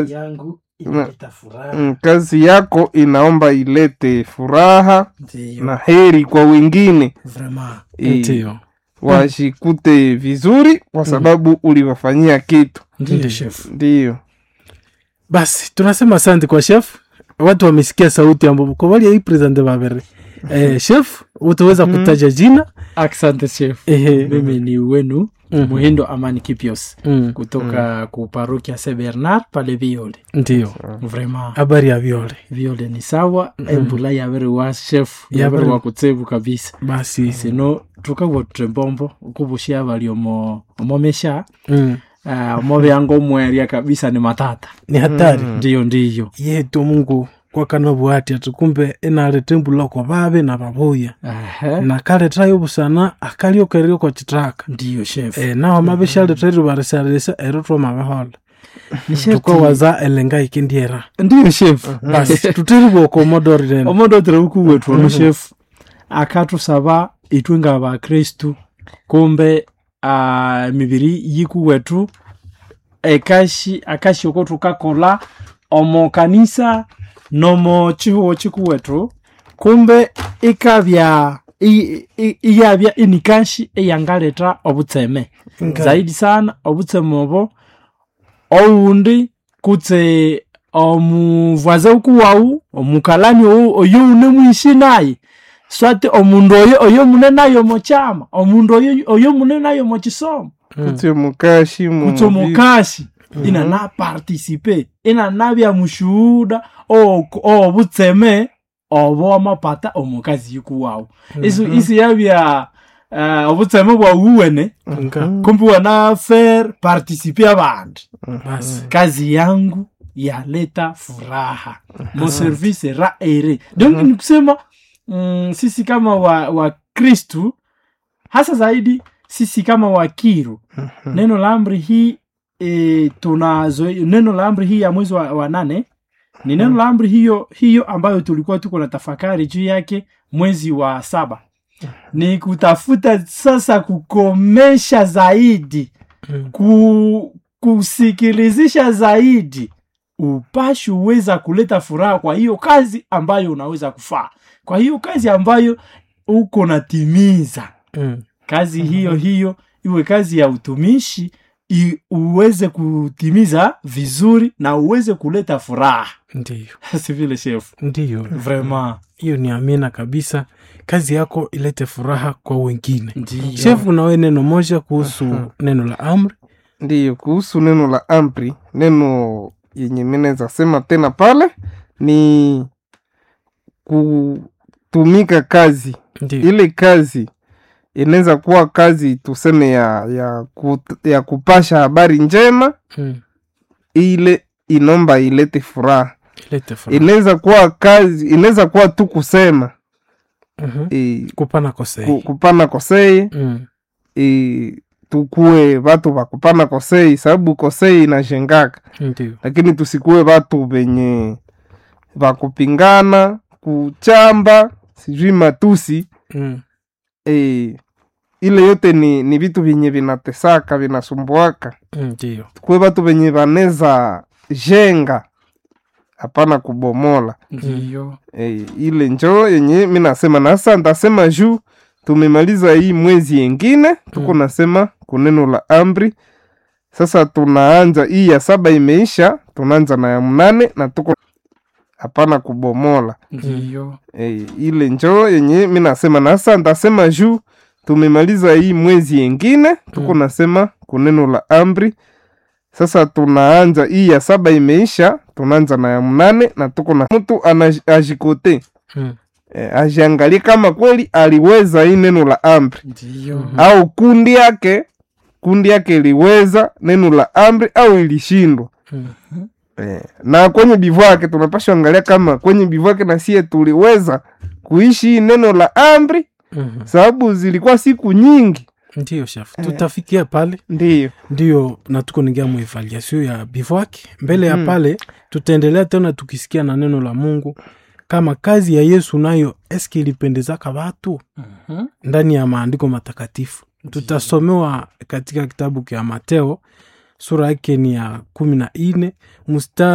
yangu inaleta furaha Mm, kazi yako inaomba ilete furaha ndiyo na heri kwa wengine vraiment Eh, ndio washikute vizuri kwa sababu uliwafanyia kitu ndiyo chef ndiyo basi tunasema asante kwa chef watu wamesikia sauti ambapo kwa wali hii presente babere eh, chef utaweza kutaja jina asante chef Ehe. mimi ni wenu Mhm. muhindo amani kipios Mm, kutoka ku parokia se bernard pale viole ndio vraiment habari ya viole viole ni sawa embula yavere wa chef Yavere- yavere wa kutsevu kabisa basi sino tukagwa tutembombo ukuvushia vali omo omomesha mm, uh, omoveanga omweria kabisa ni matata ni hatari ndiyo ndiyo yetu mungu kwakana bwati atukumbe enaleta embula kwa babe na babuya Ehe. na kaletayo busana akaliokerio kwa chitaka ndiyo chef e, naho mabeshaletairu barisalesa ero twamabehola Ni chef tukowaza elenga ikindiera ndiyo chef basi tutiri bwoko omodori tena omondotire uku wetu ono chef akatusaba itwe nga bakristu kumbe uh, mibiri yiku wetu ekashi akashi oko tukakola omo kanisa nomo chihuo chiku wetu kumbe ikabya i- i- iyabya inikashi eyangaleta obutseme zaidi sana obutseme obo oundi kutse omuvwaze ukuwau omukalani ou oyo une mwishi naye swati omundu oyo oyo mune nayo mochama omundu oyo oyo mune nayo mochisomo kutse mukashi mu kutse omukashi ina na participe ina nabya mushuhuda obutseme obo amapata omukazi yikuwau isu isi yabya uh, obutseme bwauwene Nga, kumbi wana faire participe abandi basi kazi yangu yaleta furaha mo service ra ere donc ni kusema mm, sisi kama wa, wa kristu hasa zaidi sisi kama wakiru neno la amri hii e, tunazo neno la amri hii ya mwezi wa, wa nane ni neno la amri hiyo hiyo ambayo tulikuwa tuko na tafakari juu yake mwezi wa saba ni kutafuta sasa kukomesha zaidi Mm. ku, kusikilizisha zaidi upashi uweza kuleta furaha kwa hiyo kazi ambayo unaweza kufaa kwa hiyo kazi ambayo uko natimiza Mm, kazi hiyo hiyo iwe kazi ya utumishi i, uweze kutimiza vizuri na uweze kuleta furaha ndiyo si vile chef ndiyo vraiment hiyo ni amina kabisa kazi yako ilete furaha kwa wengine ndiyo shefu nawe neno moja kuhusu neno la amri ndiyo kuhusu neno la amri neno yenye minaweza sema tena pale ni kutumika kazi ndiyo ile kazi inaweza kuwa kazi tuseme ya ya, kut, ya kupasha habari njema Mm, ile inomba ilete furaha ilete furaha inaweza kuwa kazi inaweza kuwa tu kusema Mhm. e, kupana kosei ku, kupana kosei Mm, e, tukuwe vatu va kupana kosei sababu kosei inashengaka ndiyo lakini tusikuwe vatu venye vakupingana kuchamba sijui matusi Mm, e, ile yote ni, ni vitu vyenye vinatesaka vinasumbuaka mm, ndiyo tukuwe vatu venye vaneza jenga hapana kubomola ndiyo e, ile njo yenye mi nasema na sasa ntasema juu tumemaliza hii mwezi yengine tuko Mm. nasema kuneno la amri sasa tunaanza hii ya saba imeisha tunaanza na ya mnane na tuko hapana kubomola ndiyo e, ile njo yenye mi nasema na sasa ntasema juu tumemaliza hii mwezi yengine tuko Mm. nasema kuneno la amri sasa tunaanza hii ya saba imeisha tunaanza na ya mnane na tuko na mtu anajikote Mm, e, ajiangalie kama kweli aliweza hii neno la amri ndiyo au kundi yake kundi yake iliweza neno la amri au ilishindwa mm, e, na kwenye bivu yake tunapasha angalia kama kwenye bivu yake na sie tuliweza kuishi hii neno la amri mhm. sababu zilikuwa siku nyingi ndiyo shefu tutafikia pale ndiyo ndiyo na tuko ningia muevaluation ya bivouac mbele ya Mm. pale tutaendelea tena tukisikia na neno la mungu kama kazi ya yesu nayo eske ilipendezaka watu Mhm. ndani ya maandiko matakatifu tutasomewa katika kitabu kya mateo sura yake ni ya kumi na nne mstari